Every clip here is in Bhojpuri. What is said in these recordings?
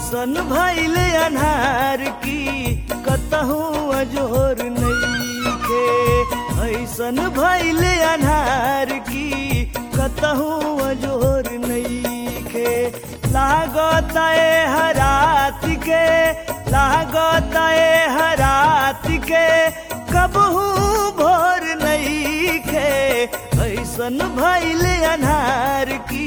ऐसन भैल अनहार की कतहू अजोर नईखे ऐसन भैल अनहार की कतहू अजोर नईखे लागत ए हरात के लागत ए हरात के कबहू भोर नईखे ऐसन भैल अनहार की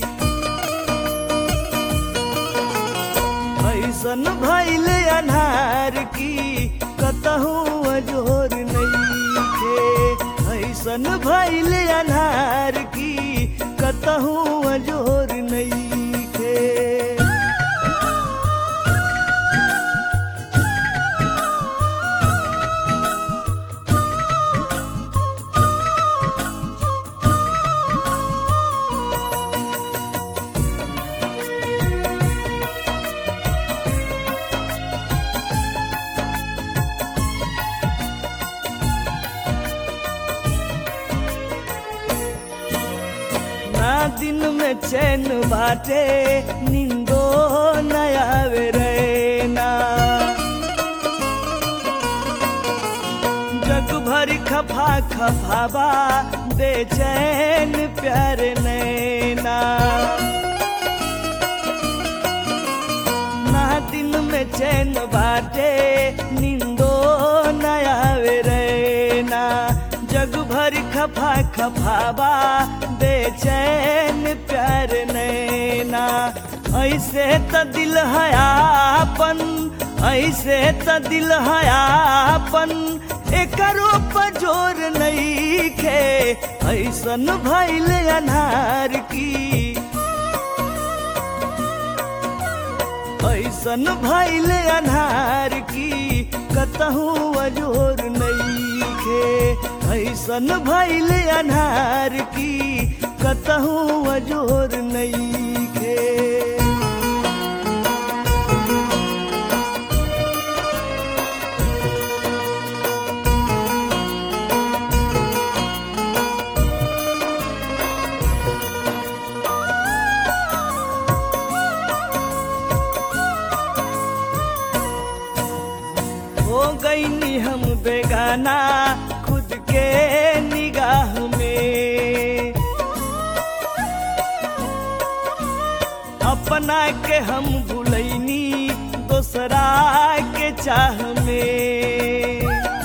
ऐसन भैल अनहार की कतहू अजोर नईखे ऐसन भैल अनहार की कतहू अजोर नईखे ना दिन में चैन बाटे निंदो नयावे रैना जग भर खफा खफावा बेचैन प्यार नैना ना दिन में चैन बाटे निंदो नयावे रैना जग भर खफा खफावा बेचैन प्यार नैना ऐसे त दिल हयापन ऐसे त दिल हयापन एकरो पजोर नईखे ऐसन भैल अनहार की ऐसन भैल अनहार की कतहू अजोर नईखे ऐसन भैल अनहार की कतहू अजोर नईखे हो गईनी हम बेगाना खुद के निगाह में अपना के हम भूलैनी दोसरा के चाह में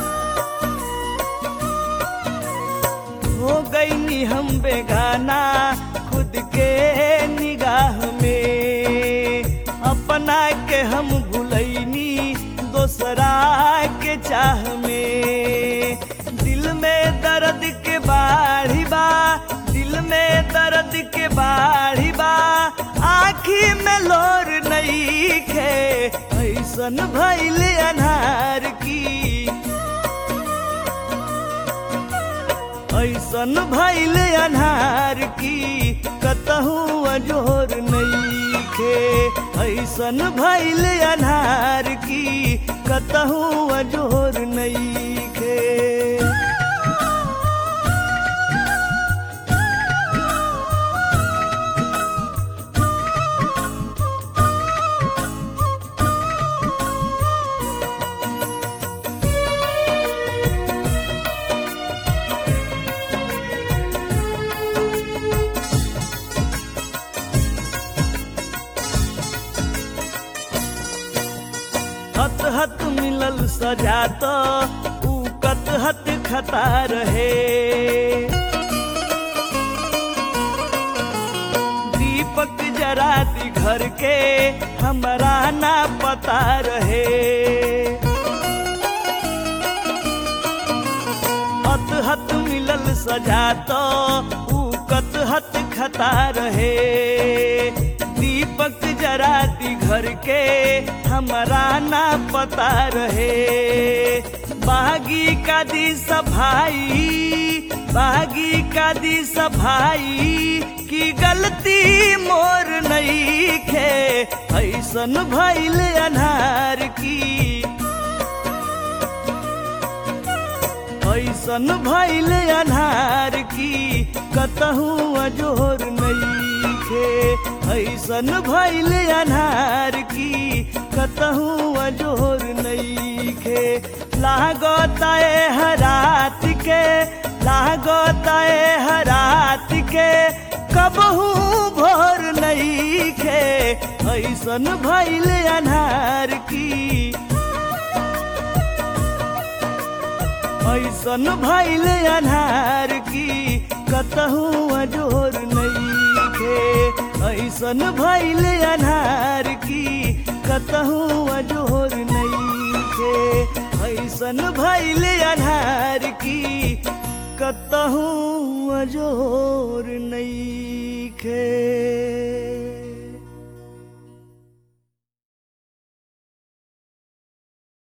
हो गईनी हम बेगाना खुद के निगाह में अपना के हम भूलैनी दोसरा के चाह में दिल में दर्द के बाढ़ी बा दिल में दर्द के बाढ़ी बा आखी में लोर नहीं खे ऐसन भैल अनहार की ऐसन भैल अनहार की कतहू अजोर नईखे ऐसन भैल अनहार की कतहू अजोर नईखे हत हत मिलल सजा तो ऊ कत हत खता रहे दीपक जरा दी घर के हमरा ना पता रहे हत हत मिलल सजा तो ऊ कत हत खता रहे दीपक जरा दी घर के हमरा ना पता रहे बागी का दी सफाई बागी का दी सफाई की गलती मोर नहीं खे ऐसन भैल अनहार की ऐसन भैल अनहार की कतहू अजोर नईखे ऐसन भैल अनार की कतहूँ अजोर नईखे लागता ए हरात के लागता ए हरात के कबहू भोर नईखे ऐसन भैल अनार की ऐसन भैल अनार की कतहूँ अजोर नईखे ऐसन भैल अनार की कतहूँ अजोर नईखे ऐसन भैल अनार की कतहूँ अजोर नईखे